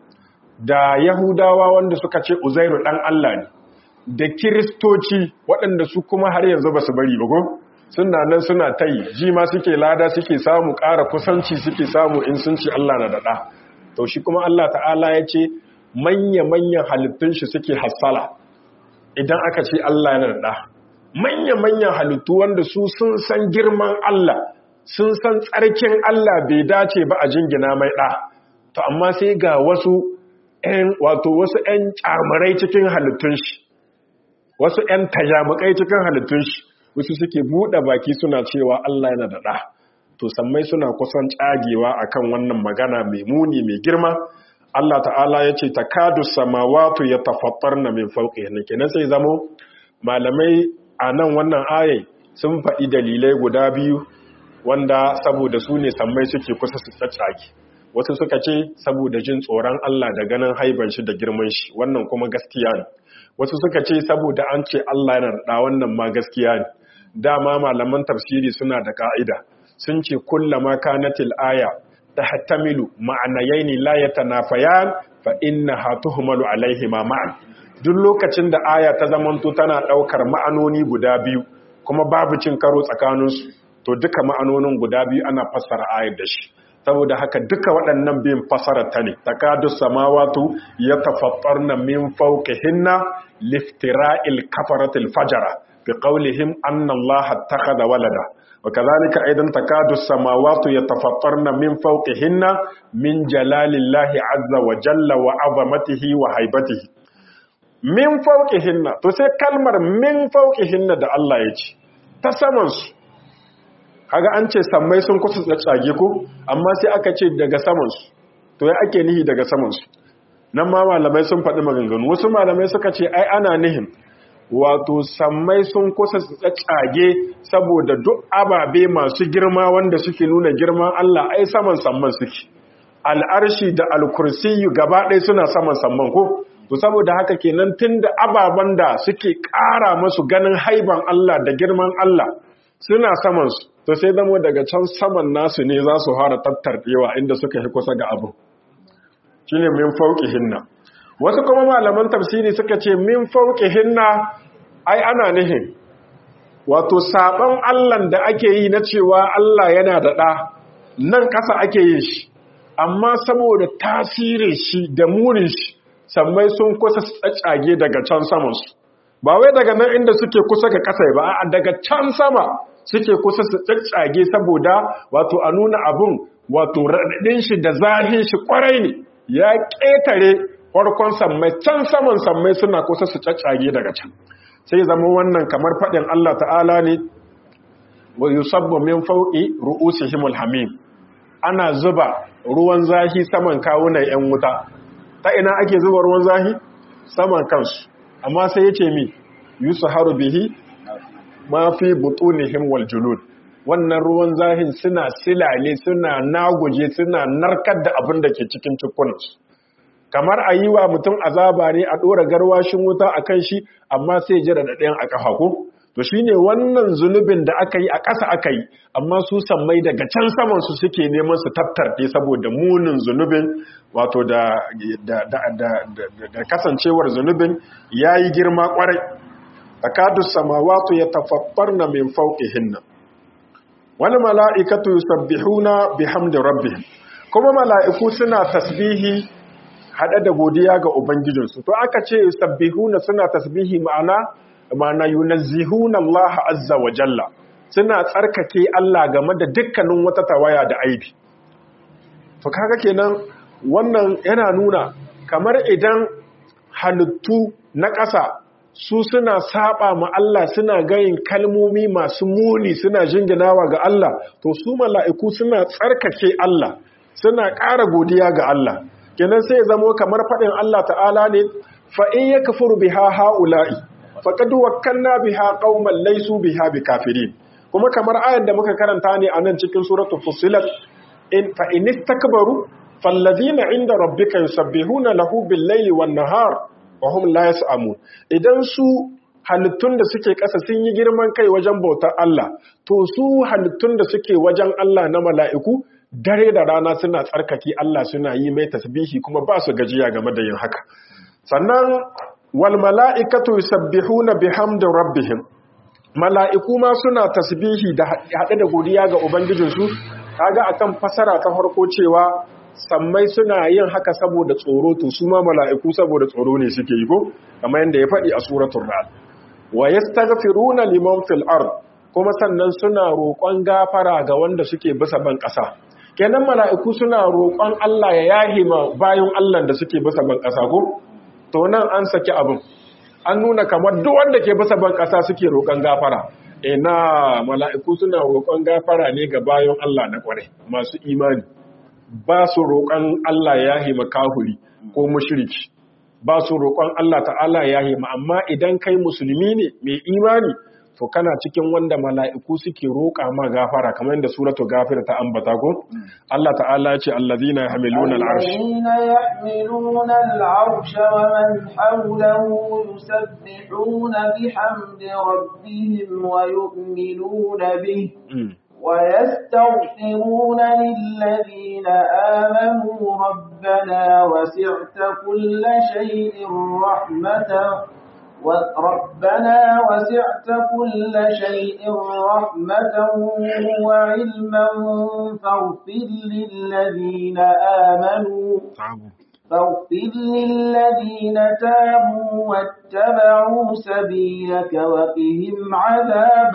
da yahudawa wanda suka ce uzairu ɗan Allah ne da kiristoci waɗanda su kuma har yanzu ba su bari ba ko suna nan suna ta yi ji ma suke lada suke samu ƙara kusanci suke samu in sun ce Allah na daɗa to shi kuma Allah ta'ala ya ce manya-manyan halittun shi suke hassala idan aka ce Allah yana daɗa manya-manyan halittu wanda su sun san girman Allah sun san tsarkin Allah bai dace ba a jingina mai ɗa to amma sai ga wasu ‘yan wato wasu ‘yan ƙyamarai cikin halittun shi wasu ‘yan tajamukai cikin halittun shi wasu suke buɗe baki suna cewa Allah yana da ɗa to sammai suna kusan tsagewa akan wannan magana mai muni mai girma Allah ta'ala ya ce takadu samawatu ya tafattar na min fauƙi kenan sai zamo malamai a nan wannan ayai sun faɗi dalilai guda biyu wanda saboda su ne sammai suke kusa su tsatsage wasu suka ce saboda jin tsoron Allah da ganin haiban shi da girman shi wannan kuma gaskiya ne wasu suka ce saboda an ce Allah yana da wannan ma gaskiya ne dama malaman tafsiri suna da ka'ida sun ce kullama kanatil aya tahtamilu ma'anayaini la yatanafayan fa innaha tuhmalu alaihi ma ma'an duk lokacin da aya ta zamanto tana daukar ma'anoni guda biyu kuma babu cin karo tsakaninsu to duka ma'anonin guda biyu ana fassara ayar da shi saboda haka duka waɗannan biyun fassara ta ne takadu samawatu yatafattarna min fawqihinna liftira'il kafaratil fajara bi qawlihim anna allaha ittakhadha walada wa kadhalika aidan takadu samawati yatafattarna min fawqihinna min jalalillahi azza wa jalla wa 'azamatihi wa haibatihi min fawqihinna to sai kalmar min fawqihinna da Allah ya ce ta saman su kaga an ce sammai sun kusa tsage ko amma sai aka ce daga saman su to ya ake nihi daga saman su nan ma malamai sun faɗi maganganu wasu malamai suka ce ai ana nihin wato sammai sun kusa tsage saboda duk ababe masu girma wanda suke nuna girman Allah ai saman samman suke al'arshi da alkursiyu gaba ɗaya suna saman samman ko to saboda haka kenan tunda ababen da suke ƙara masu ganin haiban Allah da girman Allah suna saman su to sai zamo daga can saman nasu ne za su fara tattarɗewa inda suka yi kusa ga abu shine min hinna. wasu kuma malaman tafsiri suka ce min hinna ai ana nihin wato saban Allah da ake yi na cewa Allah yana da ɗa nan ƙasa ake yin shi amma saboda tasirin shi da murin shi sammai sun kusa tsatsage daga can samansu ba wai daga nan inda suke kusa ga ƙasa ba a daga can sama suke kusa su tsatsage saboda wato a nuna abun wato raɗaɗin shi da zahin shi ƙwarai ne ya ƙetare farkon sammai can saman sammai suna kusa su tsatsage daga can sai zama wannan kamar faɗin Allah ta'ala ne wa yusabbu min fawqi ru'usihimul hamim ana zuba ruwan zahi saman kawunan 'yan wuta ta ina ake zuba ruwan zahi saman kansu amma sai yace mi yusharu bihi ma fi butunihim wal julud wannan ruwan zahin suna silale suna naguje suna narkar da abin da ke cikin cikunansu kamar a yi wa mutum azaba ne a ɗora garwashin wuta a kan shi amma sai jira da ɗayan a ƙafa ko to shi ne wannan zunubin da aka yi a ƙasa aka yi amma su sammai daga can saman su suke neman su tattarɗe saboda munin zunubin wato da, da, kasancewar zunubin ya yi girma ƙwarai akadu samawatu ya tafaffar na min hinna. wani mala'ikatu yusabbihuna bihamdi rabbihim kuma mala'iku suna tasbihi hada da godiya ga ubangijinsu to aka ce sabbihuna suna tasbihi ma'ana ma'ana yunazzihuna Allah azza wa jalla suna tsarkake Allah game da dukkanin wata tawaya da aibi to kaga kenan wannan yana nuna kamar idan halittu na ƙasa su suna saba ma Allah suna gayin kalmomi masu muni suna jinginawa ga Allah to su mala'iku suna tsarkake Allah suna ƙara godiya ga Allah kenan sai zamo kamar faɗin Allah ta'ala ne fa in yakfuru biha haula'i faqad wakkalna biha qauman laysu biha bikafirin kuma kamar ayan da muka karanta ne a nan cikin suratul fussilat in fa in istakbaru fallazina inda rabbika yusabbihuna lahu bil-laili wan-nahar wa hum la yas'amun idan su halittun da suke ƙasa sun yi girman kai wajen bautar Allah to su halittun da suke wajen Allah na mala'iku dare da rana suna tsarkake Allah suna yi mai tasbihi kuma ba su gajiya game da yin haka sannan wal mala'ikatu yusabbihuna bihamdi rabbihim mala'iku ma suna tasbihi da haɗe da godiya ga ubangijinsu kaga akan fasara ta farko cewa sammai suna yin haka saboda tsoro to su ma mala'iku saboda tsoro ne suke yi ko kamar yadda ya faɗi a suratul ra'd wa yastaghfiruna liman fil ard kuma sannan suna roƙon gafara ga wanda suke bisa ban ƙasa kenan mala'iku suna roƙon Allah ya yahi ma bayan Allah da suke bisa ban ƙasa ko to nan an saki abin an nuna kamar duk wanda ke bisa ban ƙasa suke roƙon gafara ina mala'iku suna roƙon gafara ne ga bayan Allah na ƙware masu imani ba su roƙon Allah ya hima kahuri ko mushriki ba su roƙon Allah ta'ala ya hima amma idan kai musulmi ne mai imani to kana cikin wanda mala'iku suke roƙa ma gafara kamar yadda suratu gafir ta ambata ko Allah ta'ala ya ce allazina yahmiluna al'arsh الذين يحملون العرش ومن حوله يسبحون بحمد ربهم ويؤمنون به ويستغفرون للذين آمنوا ربنا وسعت كل شيء رحمة ربنا وسعت كل شيء رحمة وعلما فاغفر للذين آمنوا فاغفر للذين تابوا واتبعوا سبيلك وقهم عذاب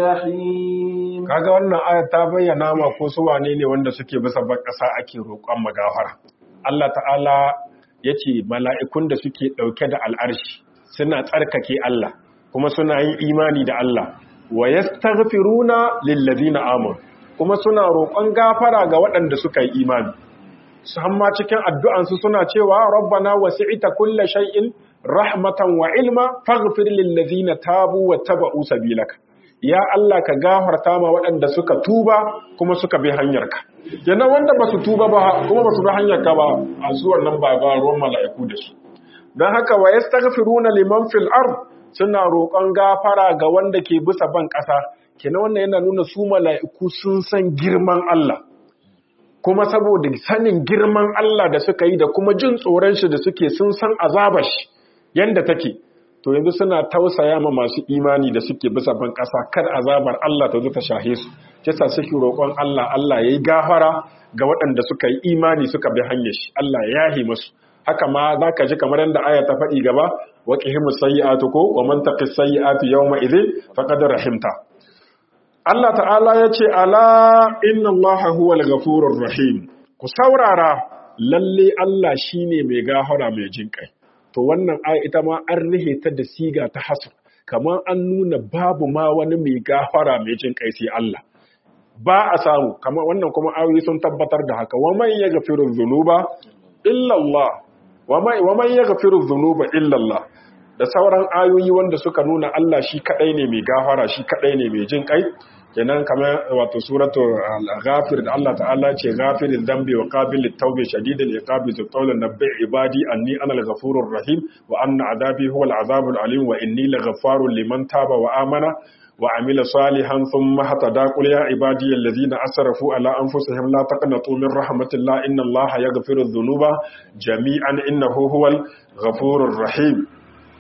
الجحيم kaga wannan aya ta bayyana ma ko su wane ne wanda suke bisa ban ƙasa ake roƙon magafara Allah ta'ala yace mala'ikun da suke ɗauke da al'arshi suna tsarkake Allah kuma suna yin imani da Allah wa yastaghfiruna lillazina amanu kuma suna roƙon gafara ga waɗanda suka yi imani su hamma cikin addu'ansu suna cewa rabbana wasi'ita kulla shay'in rahmatan wa ilma faghfir lillazina tabu wa taba'u sabilaka ya Allah ka gafarta ma waɗanda suka tuba kuma suka bi hanyarka yana wanda ba su tuba ba kuma ba su bi hanyarka ba a zuwan nan ba ba ruwan mala'iku da su don haka wa yastaghfiruna liman fil ard suna roƙon gafara ga wanda ke bisa ban ƙasa kenan wannan yana nuna su mala'iku sun san girman Allah kuma saboda sanin girman Allah da suka yi da kuma jin tsoron shi da suke sun san azabar shi yanda take to yanzu suna tausaya ma masu imani da suke bisa ban ƙasa kar azabar Allah ta zo ta shahe su kisa suke roƙon Allah Allah yayi gafara ga waɗanda suka yi imani suka bi hanyar shi Allah ya yahi musu haka ma zaka ji kamar yadda aya ta faɗi gaba wa qihimus sayyi'atu ko wa man taqis sayyi'atu yawma idhin faqad rahimta Allah ta'ala ya ce, Ala inna Allah huwal gafurur rahim, ku saurara lalle Allah shi ne mai gahara mai jinƙai. To wannan aya ita ma an rihe ta da siga ta hasar, kamar an nuna babu ma wani mai gahara mai jinƙai sai Allah. Ba a samu, kamar wannan kuma ayoyi sun tabbatar da haka, wa man ya gafiru zunuba illallah, wa man ya gafiru zunuba illallah. Da sauran ayoyi wanda suka nuna Allah shi kaɗai ne mai gafara, shi kaɗai ne mai jinƙai, kenan kamar wato suratu al-ghafir da Allah ta'ala ce ghafiril dambi wa qabilit tawbi shadidil iqabi zu qawlan nabbi ibadi anni ana al-ghafurur rahim wa anna adabi huwa al-azabul alim wa inni laghaffarun liman taba wa amana wa amila salihan thumma hatada qul ya ibadi alladhina asrafu ala anfusihim la taqnatu min rahmatillah inna allaha yaghfiru dhunuba jami'an innahu huwal ghafurur rahim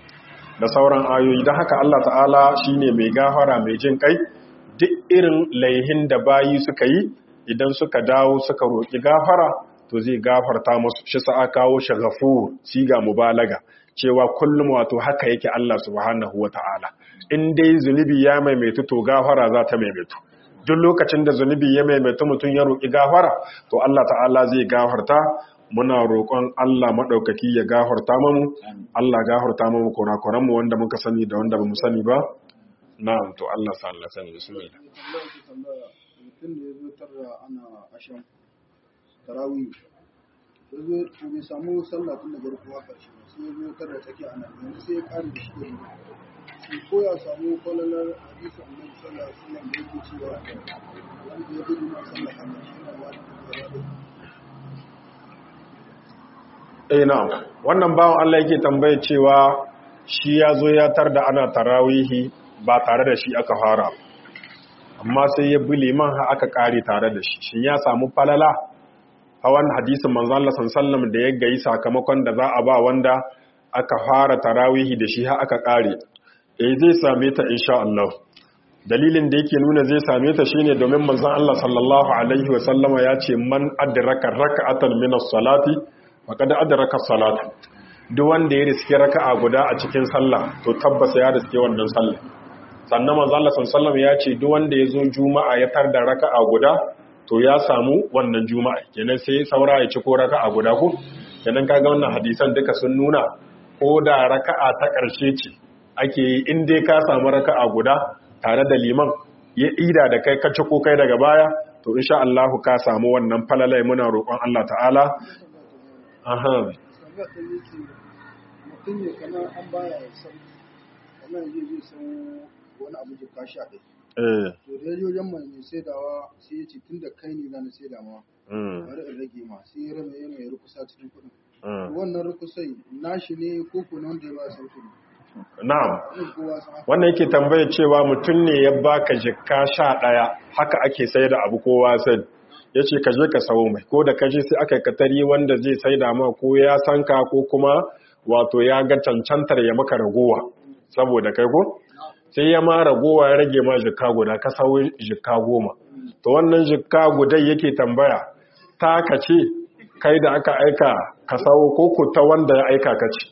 da sauran ayoyi don haka Allah ta'ala shine mai gafara mai jin kai duk irin laihin da bayi suka yi idan suka dawo suka roƙi gafara to zai gafarta musu shi sa kawo shi ghafur siga mubalaga cewa kullum wato haka yake Allah subhanahu wata'ala in dai zunubi ya maimaitu to gafara za ta maimaitu duk lokacin da zunubi ya maimaitu mutum ya roƙi gafara to Allah ta'ala zai gafarta muna roƙon Allah maɗaukaki ya gafarta mamu Allah gafarta mamu kurakuran mu wanda muka sani da wanda bamu sani ba na'am to Allah sa Allah sani bismillah mutum da ya zo tarra ana ashan tarawih ya zo to bai samu sallah tun da farko haka shi sai ya zo tarra tsaki ana yanzu sai ya kare da shi da shi ko ya samu kwalalar hadisi annabi sallallahu alaihi wasallam da yake cewa wanda ya gudu na sallah ana shi na wani da eh na'am wannan bawan Allah yake tambaye cewa shi ya zo ya tar da ana tarawihi ba tare da shi aka fara amma sai ya bi liman ha aka kare tare da shi shin ya samu falala hawan hadisin manzo Allah sallallahu da ya gayi sakamakon da za a ba wanda aka fara tarawihi da shi ha aka kare eh zai same ta insha Allah dalilin da yake nuna zai same ta shine domin manzon Allah sallallahu alaihi wa sallama ya ce man adraka rak'atan min as-salati faqad adraka as-salata duk wanda ya riske raka'a guda a cikin sallah to tabbas ya riske wannan sallah sannan manzo Allah sallallahu ya ce duk wanda ya zo juma'a ya tar da raka'a guda to ya samu wannan juma'a kenan sai saura ya ci ko raka'a guda ko kenan kaga wannan hadisan duka sun nuna ko da raka'a ta ƙarshe ce ake yi in dai ka samu raka'a guda tare da liman ya ida da kai ka ci ko kai daga baya to insha Allah ka samu wannan falalai muna roƙon Allah ta'ala aha mutum ne kamar an baya san kamar zai zai san wani abu jika sha ɗaya. eh To da yaji wajen mai mai saidawa sai ya ce tun da kai ne na na saida ma mm bari in rage ma sai ya rame ya mai rukusa cikin kuɗin. mm. Wannan rukusai nashi ne ko ko na wanda ya ba sauki ne. na'am Zai kowa san haka. wannan yake tambaye cewa mutum ne ya baka jikka sha ɗaya haka ake sai da abu kowa sai ya ce ka je ka sawo mai ko da ka je sai aka yi katari wanda zai sai da ma ko ya san ka ko kuma wato ya ga cancantar ya maka ragowa saboda kai ko sai ya ma ragowa ya rage ma jikka guda ka sawo jikka goma to wannan jikka gudai yake tambaya ta ka ce kai da aka aika ka sawo ko ku ta wanda ya aika ka ce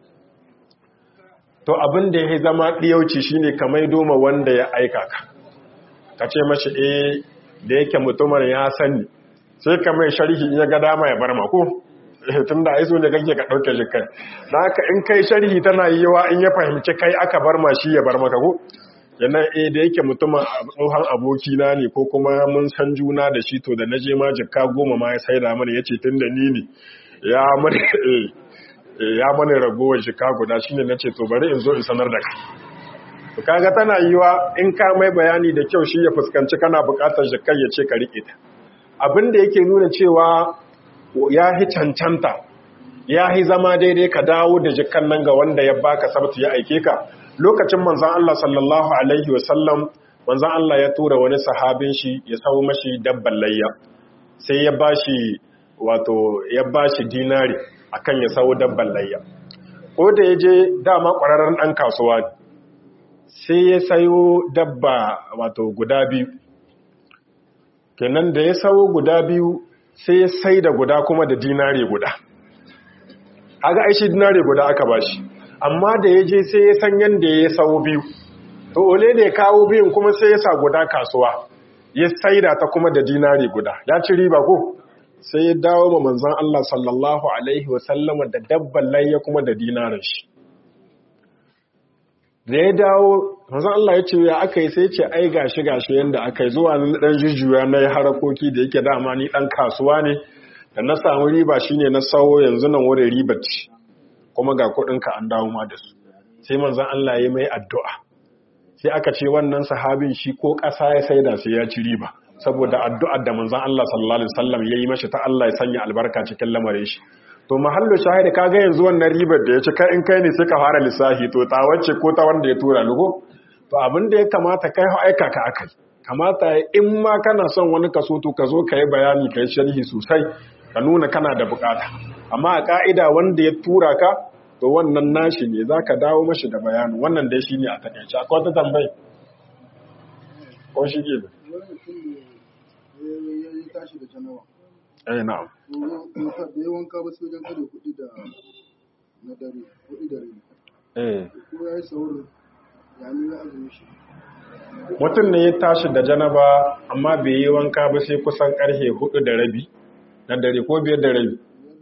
to abin da ya zama ɗiyauci shine ka maido ma wanda ya aika ka ka ce mashi eh da yake mutumar ya sani sai ka mai sharhi in ya ga dama ya bar mako tun da aiso ne kake ka ɗauke shi kai da haka in kai sharhi tana yi yawa in ya fahimci kai aka bar ma shi ya bar maka ko yana eh da yake mutumin tsohon abokina ne ko kuma mun san juna da shi to da na je ma jikka goma ma ya saida mana ya ce tun da ni ne ya mana ya mana ragowar jikka guda shine na ce to bari in zo in sanar da kai to kaga tana yiwa in ka mai bayani da kyau shi ya fuskanci kana bukatar jikkai ya ce ka rike ta abin da yake nuna cewa ya hi cancanta ya hi zama daidai ka dawo da jikkan nan ga wanda ya baka sabtu ya aike ka lokacin manzon Allah sallallahu alaihi wasallam manzon Allah ya tura wani sahabin shi ya sawo mashi dabban layya sai ya bashi wato ya bashi dinari akan ya sawo dabban layya ko da ya je dama ƙwararren ɗan kasuwa ne sai ya sayo dabba wato guda biyu kenan da ya sayo guda biyu sai ya sai da guda kuma da dinare guda aga aishi dinare guda aka bashi amma da ya je sai ya san yadda ya sayo biyu to ole da ya kawo biyun kuma sai ya sa guda kasuwa ya sai da ta kuma da dinare guda ya ci riba ko sai ya dawo ma manzan Allah sallallahu alaihi wasallama da dabban layya kuma da dinarin shi da ya dawo manzon Allah ya ce ya aka yi sai ce ai gashi gashi yanda aka yi zuwa nan dan jujjuya na yi harakoki da yake dama ni dan kasuwa ne da na samu riba shine na sawo yanzu nan wurin riba ce kuma ga kuɗin ka an dawo ma da su sai manzon Allah ya mai addu'a sai aka ce wannan sahabin shi ko ƙasa ya saida sai ya ci riba saboda addu'ar da manzon Allah sallallahu alaihi wasallam yayi mashi ta Allah ya sanya albarka cikin lamarin shi to mahallu shahidi kaga yanzu wannan ribar da ya ci kai in kai ne sai ka fara lissafi to ta wacce ko ta wanda ya tura lugo to abin da ya kamata kai aika ka akai kamata in ma kana son wani kaso to ka zo ka yi bayani ka yi sharhi sosai ka nuna kana da bukata amma a ka'ida wanda ya tura ka to wannan nashi ne za ka dawo mashi da bayani wannan dai shi ne a takaice akwai wata tambayi ko shi ke da Wani mutum ne ya ya tashi da janawa. eh na'am da ya wanka ba sai wajen kare kuɗi da na dare kuɗi da rai eh ko ya yi saurin ya ni ya azumi shi mutum ne ya tashi da janaba amma bai yi wanka ba sai kusan karfe hudu da rabi na dare ko biyar da rabi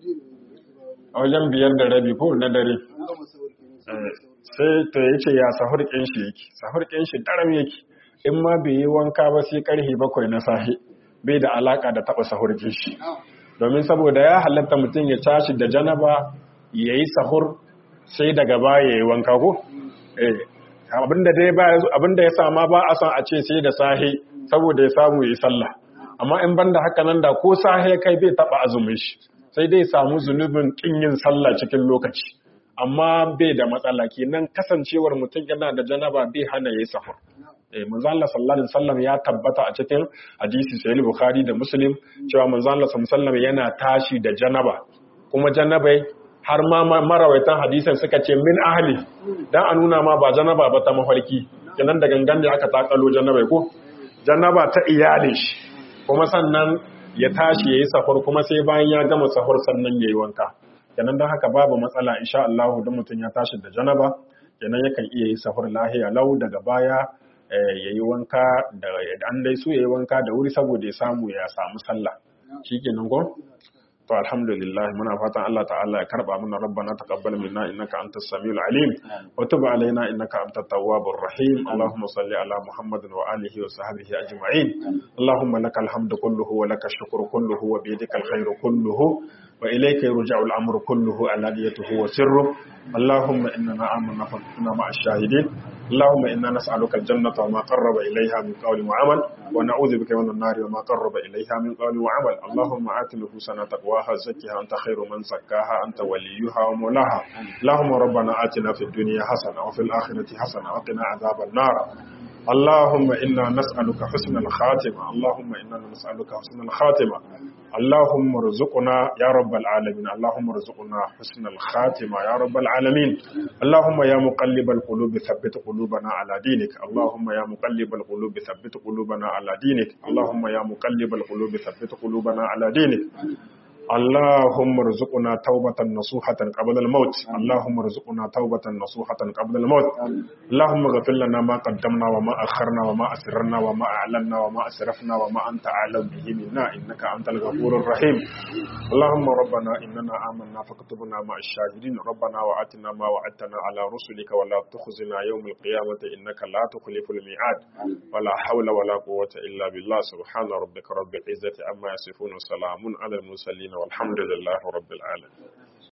a wajen biyar da rabi ko na dare an gama saurin kenan sai ta yi ce ya sahur shi yake sahur shi daram yake in ma bai yi wanka ba sai karfe bakwai na safe bai da alaka da taba sahur shi domin saboda ya halatta mutum ya tashi da janaba ya yi sahur sai daga baya ya yi wanka ko eh abinda dai ba abinda ya sama ba a son a ce sai da sahe saboda ya samu yi sallah amma in banda haka nan da ko sahe kai bai taba azumin shi sai dai samu zunubin kin yin sallah cikin lokaci amma bai da matsala kenan kasancewar mutum yana da janaba bai hana yayi sahur eh manzo Allah sallallahu alaihi wasallam ya tabbata a cikin hadisi sahih bukhari da muslim cewa manzo Allah sallallahu alaihi wasallam yana tashi da janaba kuma janabai har ma marawaitan hadisan suka ce min ahli dan a nuna ma ba janaba ba ta mafarki kenan da gangan ne aka takalo janaba ko janaba ta iyalin shi kuma sannan ya tashi yayi safar kuma sai bayan ya gama safar sannan yayi wanka kenan dan haka babu matsala insha Allah dan mutun ya tashi da janaba kenan yakan iya yi safar lahiya lau daga baya yayi wanka da an dai su yayi wanka da wuri saboda ya samu ya samu sallah shikenan ko to alhamdulillah muna fatan Allah ta'ala ya karba mana rabbana taqabbal minna innaka antas samiul alim wa tub alaina innaka antat tawwabur rahim allahumma salli ala muhammadin wa alihi wa sahbihi ajma'in allahumma lakal hamdu kulluhu wa lakash shukru kulluhu wa bi yadikal khairu kulluhu wa ilayka yurja'u al-amru kulluhu alaniyatuhu wa sirruhu اللهم إننا آمنا فاكتنا مع الشاهدين اللهم إنا نسألك الجنة وما قرب إليها من قول وعمل ونعوذ بك من النار وما قرب إليها من قول وعمل اللهم آت نفوسنا تقواها زكها أنت خير من زكاها أنت وليها ومولاها اللهم ربنا آتنا في الدنيا حسنة وفي الآخرة حسنة وقنا عذاب النار اللهم إنا نسألك حسن الخاتمة اللهم إنا نسألك حسن الخاتمة اللهم ارزقنا يا رب العالمين اللهم ارزقنا حسن الخاتمة يا رب العالمين اللهم يا مقلب القلوب ثبت قلوبنا على دينك اللهم يا مقلب القلوب ثبت قلوبنا على دينك اللهم يا مقلب القلوب ثبت قلوبنا على دينك اللهم ارزقنا توبة نصوحة قبل الموت اللهم ارزقنا توبة نصوحة قبل الموت اللهم اغفر لنا ما قدمنا وما أخرنا وما أسررنا وما أعلنا وما أسرفنا وما أنت أعلم به منا إنك أنت الغفور الرحيم اللهم ربنا إننا آمنا فاكتبنا مع الشاهدين ربنا وآتنا ما وعدتنا على رسلك ولا تخزنا يوم القيامة إنك لا تخلف الميعاد ولا حول ولا قوة إلا بالله سبحان ربك رب العزة عما يصفون وسلام على المرسلين والحمد لله رب العالمين